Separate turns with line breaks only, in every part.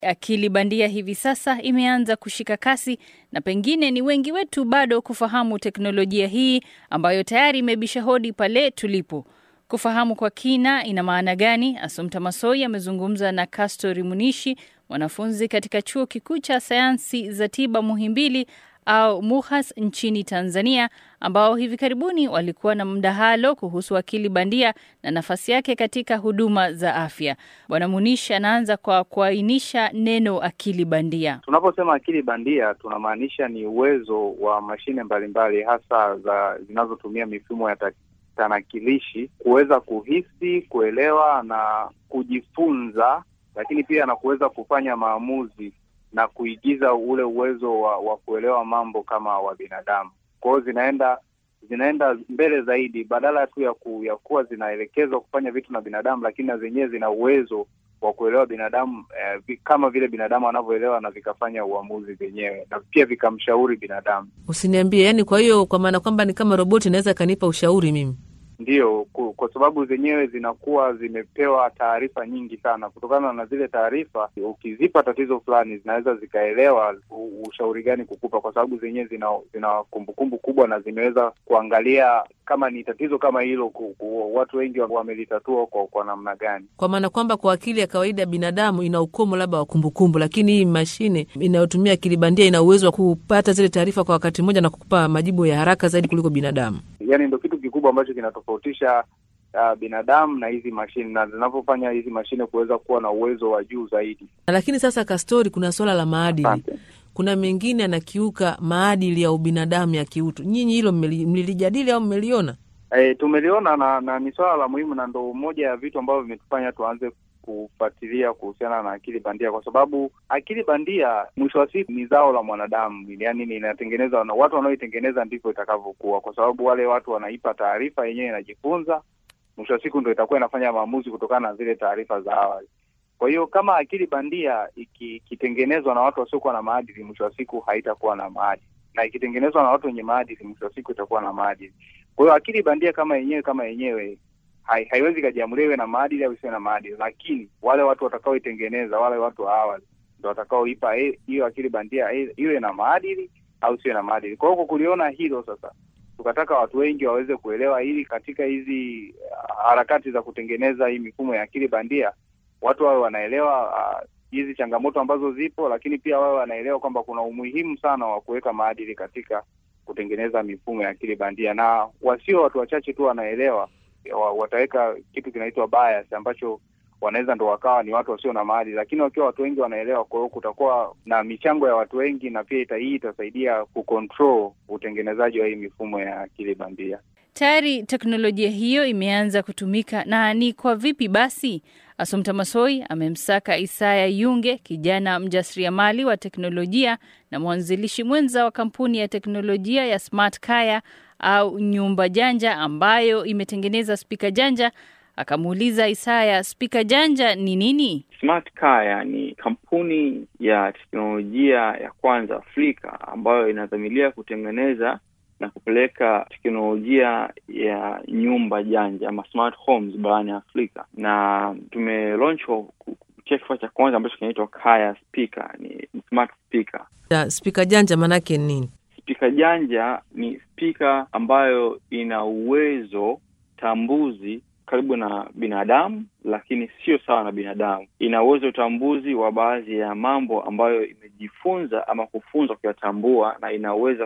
Akili bandia hivi sasa imeanza kushika kasi na pengine ni wengi wetu bado kufahamu teknolojia hii ambayo tayari imebisha hodi pale tulipo. Kufahamu kwa kina ina maana gani? Asumta Masoi amezungumza na Castori Munishi, mwanafunzi katika chuo kikuu cha sayansi za tiba Muhimbili au MUHAS nchini Tanzania, ambao hivi karibuni walikuwa na mdahalo kuhusu akili bandia na nafasi yake katika huduma za afya. Bwana Munishi anaanza kwa kuainisha neno akili bandia.
Tunaposema akili bandia tunamaanisha ni uwezo wa mashine mbalimbali hasa za zinazotumia mifumo ya tanakilishi kuweza kuhisi, kuelewa na kujifunza, lakini pia na kuweza kufanya maamuzi na kuigiza ule uwezo wa, wa kuelewa mambo kama wa binadamu. Kwa hiyo zinaenda zinaenda mbele zaidi, badala tu ya, ku, ya kuwa zinaelekezwa kufanya vitu na binadamu, lakini na zenyewe zina uwezo wa kuelewa binadamu eh, kama vile binadamu anavyoelewa na vikafanya uamuzi vyenyewe na pia vikamshauri binadamu.
Usiniambie, yani, kwa hiyo kwa maana kwamba ni kama roboti inaweza ikanipa ushauri mimi?
Ndiyo, kwa sababu zenyewe zinakuwa zimepewa taarifa nyingi sana. Kutokana na zile taarifa, ukizipa tatizo fulani, zinaweza zikaelewa ushauri gani kukupa, kwa sababu zenyewe zina zina kumbukumbu kubwa na zimeweza kuangalia kama ni tatizo kama hilo ku, ku, watu wengi wamelitatua kwa, kwa namna gani.
Kwa maana kwamba kwa akili ya kawaida binadamu ina ukomo labda wa kumbukumbu, lakini hii mashine inayotumia akili bandia ina uwezo wa kupata zile taarifa kwa wakati mmoja na kukupa majibu ya haraka zaidi kuliko binadamu.
Yani ndo kitu kikubwa ambacho kinatofautisha uh, binadamu na hizi mashine na zinavyofanya hizi mashine kuweza kuwa na uwezo wa juu zaidi.
Lakini sasa, Kastori, kuna swala la maadili
Asante.
kuna mengine anakiuka maadili ya ubinadamu ya kiutu. Nyinyi hilo mlilijadili au mmeliona?
E, tumeliona na, na ni swala la muhimu na ndo moja ya vitu ambavyo vimetufanya tuanze kufuatilia kuhusiana na akili bandia, kwa sababu akili bandia mwisho wa siku ni zao la mwanadamu, yaani inatengenezwa na watu wanaoitengeneza, ndivyo itakavyokuwa, kwa sababu wale watu wanaipa taarifa, yenyewe inajifunza, mwisho wa siku ndo itakuwa inafanya maamuzi kutokana na zile taarifa za awali. Kwa hiyo kama akili bandia ikitengenezwa na watu wasiokuwa na maadili, mwisho wa siku haitakuwa na maadili, na ikitengenezwa na watu wenye maadili, mwisho wa siku itakuwa na maadili. Kwa hiyo akili bandia kama yenyewe kama yenyewe hai, haiwezi ikajiamulia iwe na maadili au isiwe na maadili, lakini wale watu watakaoitengeneza, wale watu wa awali ndo watakaoipa hiyo akili bandia iwe na maadili au isiwe na maadili. Kwa hiyo kwa kuliona hilo sasa, tukataka watu wengi waweze kuelewa hili katika hizi harakati za kutengeneza hii mifumo ya akili bandia, watu wawe wanaelewa hizi uh, changamoto ambazo zipo, lakini pia wawe wanaelewa kwamba kuna umuhimu sana wa kuweka maadili katika kutengeneza mifumo ya akili bandia, na wasio watu wachache tu wanaelewa wataweka kitu kinaitwa bias ambacho wanaweza ndo wakawa ni watu wasio na maadili, lakini wakiwa watu wengi wanaelewa, kwa hiyo kutakuwa na michango ya watu wengi, na pia ita hii itasaidia kucontrol utengenezaji wa hii mifumo ya akili bandia.
Tayari teknolojia hiyo imeanza kutumika na ni kwa vipi basi? Asumta Masoi amemsaka Isaya Yunge, kijana mjasiriamali wa teknolojia na mwanzilishi mwenza wa kampuni ya teknolojia ya Smart Kaya au nyumba janja ambayo imetengeneza spika janja. Akamuuliza Isaya, spika janja ni nini?
Smart Kaya ni kampuni ya teknolojia ya kwanza Afrika ambayo inadhamiria kutengeneza na kupeleka teknolojia ya nyumba janja ama smart homes barani Afrika, na tumelaunch kupitia kifaa cha kwanza ambacho kinaitwa Kaya speaker, ni smart speaker.
Spika janja maanake nini?
Spika janja ni spika ambayo ina uwezo tambuzi karibu na binadamu, lakini sio sawa na binadamu. Ina uwezo utambuzi wa baadhi ya mambo ambayo imejifunza ama kufunzwa kuyatambua, na inaweza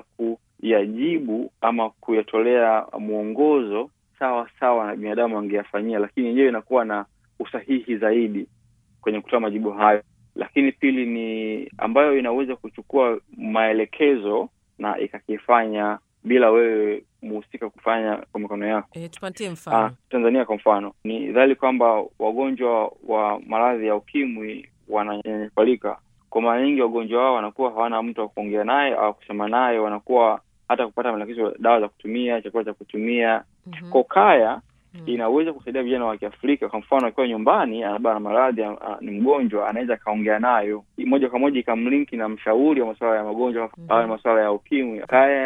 kuyajibu ama kuyatolea mwongozo sawa sawa na binadamu angeyafanyia, lakini yenyewe inakuwa na usahihi zaidi kwenye kutoa majibu hayo. Lakini pili ni ambayo inaweza kuchukua maelekezo na ikakifanya bila wewe mhusika kufanya kwa mikono yako.
E, tupatie mfano.
Ah, Tanzania kwa mfano, ni dhahiri kwamba wagonjwa wa maradhi ya ukimwi wananyanyapalika. Kwa mara nyingi wagonjwa wao wanakuwa hawana mtu wa kuongea naye au kusema naye, wanakuwa hata kupata maelekezo, dawa za kutumia, chakula cha kutumia.
Mhm.
Kwa Kaya
Mhm.
inaweza kusaidia vijana wa Kiafrika. Kwa mfano, akiwa nyumbani labda na maradhi, ah, ni mgonjwa, anaweza akaongea nayo moja kwa moja, ikamlinki na mshauri wa masuala ya magonjwa
Mhm.
au masuala ya ukimwi. Kaya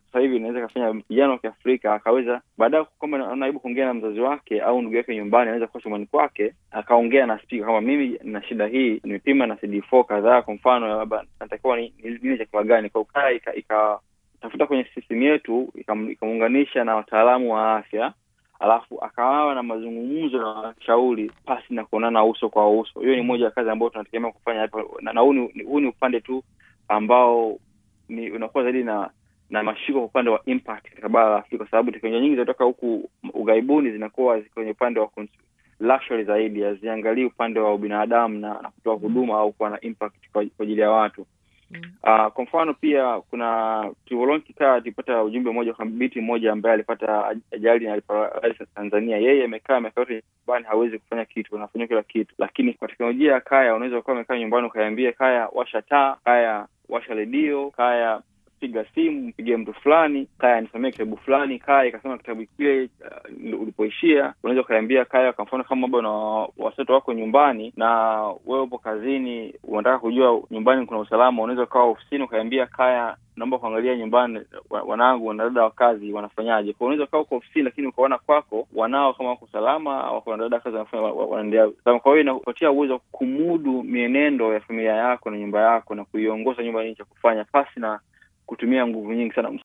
sasa hivi inaweza ikafanya kijana wa Kiafrika akaweza baadaye kwamba anaibu kuongea na mzazi wake au ndugu yake nyumbani, anaweza kuwa chumbani kwake akaongea na spika kama mimi na shida hii, nimepima na CD4 kadhaa, kwa mfano labda natakiwa ni nini chakula gani, kwa ukaa ikatafuta kwenye system yetu ikamuunganisha na wataalamu wa afya alafu akawa na mazungumzo na washauri pasi na kuonana uso kwa uso. Hiyo ni moja ya kazi ambayo tunategemea kufanya hapa, na huu ni upande tu ambao ni unakuwa zaidi na na mashiko kwa upande wa impact katika bara la Afrika, kwa sababu teknolojia nyingi zinatoka huku ughaibuni zinakuwa kwenye upande wa luxury zaidi, haziangalii upande wa ubinadamu na, na kutoa huduma au kuwa na impact kwa ajili ya watu. Mm. Uh, kwa mfano pia kuna tulivyolonchi kikaa tulipata ujumbe mmoja kwa binti mmoja ambaye alipata ajali na aliparalisi Tanzania. Yeye amekaa miaka yote nyumbani, hawezi kufanya kitu, anafanya kila kitu, lakini kwa teknolojia ya Kaya unaweza ukawa umekaa nyumbani ukaiambia Kaya washa taa, Kaya washa redio, Kaya piga simu, mpigie mtu fulani, Kaya nisomee kitabu fulani, Kaya ikasoma kitabu kile uh, ulipoishia. Unaweza ukaiambia Kaya, kwa mfano kama bado na watoto wako nyumbani na wewe upo kazini, unataka kujua nyumbani kuna usalama, unaweza ukawa ofisini ukaiambia Kaya, naomba kuangalia nyumbani wanangu wanadada wa kazi wanafanyaje. Kwa unaweza ukawa uko ofisini, lakini ukaona kwako wanao kama wako salama, wako wanadada wa kazi wanafanya wanaendelea. Kwa hiyo inakupatia uwezo wa kumudu mienendo ya familia yako na nyumba yako na kuiongoza nyumba nini cha kufanya pasi na kutumia nguvu nyingi sana.